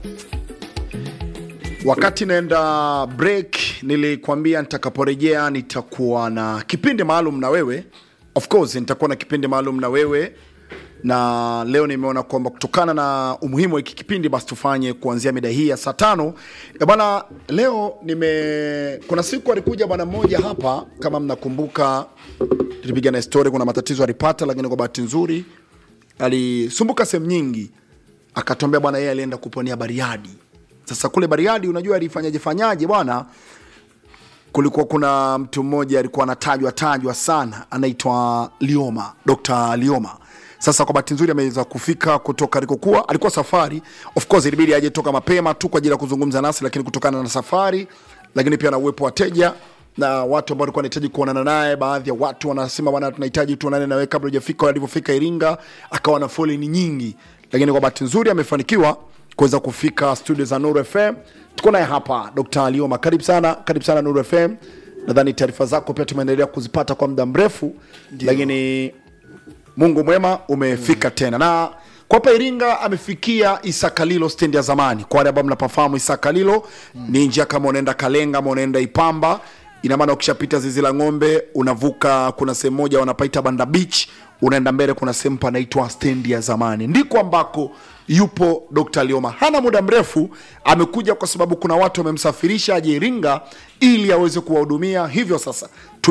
Wakati naenda break, nilikwambia nitakaporejea nitakuwa na kipindi maalum na wewe. Of course nitakuwa na kipindi maalum na wewe, na leo nimeona kwamba kutokana na umuhimu wa hiki kipindi, basi tufanye kuanzia mida hii ya saa tano. E bwana, leo nime kuna siku alikuja bwana mmoja hapa, kama mnakumbuka, tulipiga na story. Kuna matatizo alipata, lakini kwa bahati nzuri alisumbuka sehemu nyingi, akatuambia bwana, yeye alienda kuponia Bariadi. Sasa kule Bariadi, unajua alifanyaje fanyaje bwana, kulikuwa kuna mtu mmoja alikuwa anatajwa tajwa sana, anaitwa Lioma, Dr. Lioma. Sasa kwa bahati nzuri ameweza kufika kutoka alikokuwa, alikuwa safari. Of course ilibidi aje toka mapema tu kwa ajili ya kuzungumza nasi, lakini kutokana na safari, lakini pia na uwepo wa wateja na watu ambao walikuwa wanahitaji kuonana naye. Baadhi ya watu wanasema bwana, tunahitaji tuonane nawe kabla hujafika. Alivyofika Iringa akawa na foleni nyingi, lakini kwa bahati nzuri amefanikiwa kuweza kufika studio za Nuru FM. Tuko naye hapa Dr. Lioma, karibu sana, karibu sana Nuru FM. Nadhani taarifa zako pia tumeendelea kuzipata kwa muda mrefu, lakini Mungu mwema umefika tena na kwa hapa Iringa amefikia Isakalilo stendi ya zamani. Kwa wale ambao mnapafahamu Isakalilo ni njia kama unaenda Kalenga ama unaenda Ipamba, ina maana ukishapita zizi la ng'ombe unavuka, kuna sehemu moja wanapaita Banda Beach, unaenda mbele, kuna sehemu panaitwa stendi ya zamani, ndiko ambako yupo Dr. Lioma. Hana muda mrefu amekuja, kwa sababu kuna watu wamemsafirisha aje Iringa ili aweze kuwahudumia. Hivyo sasa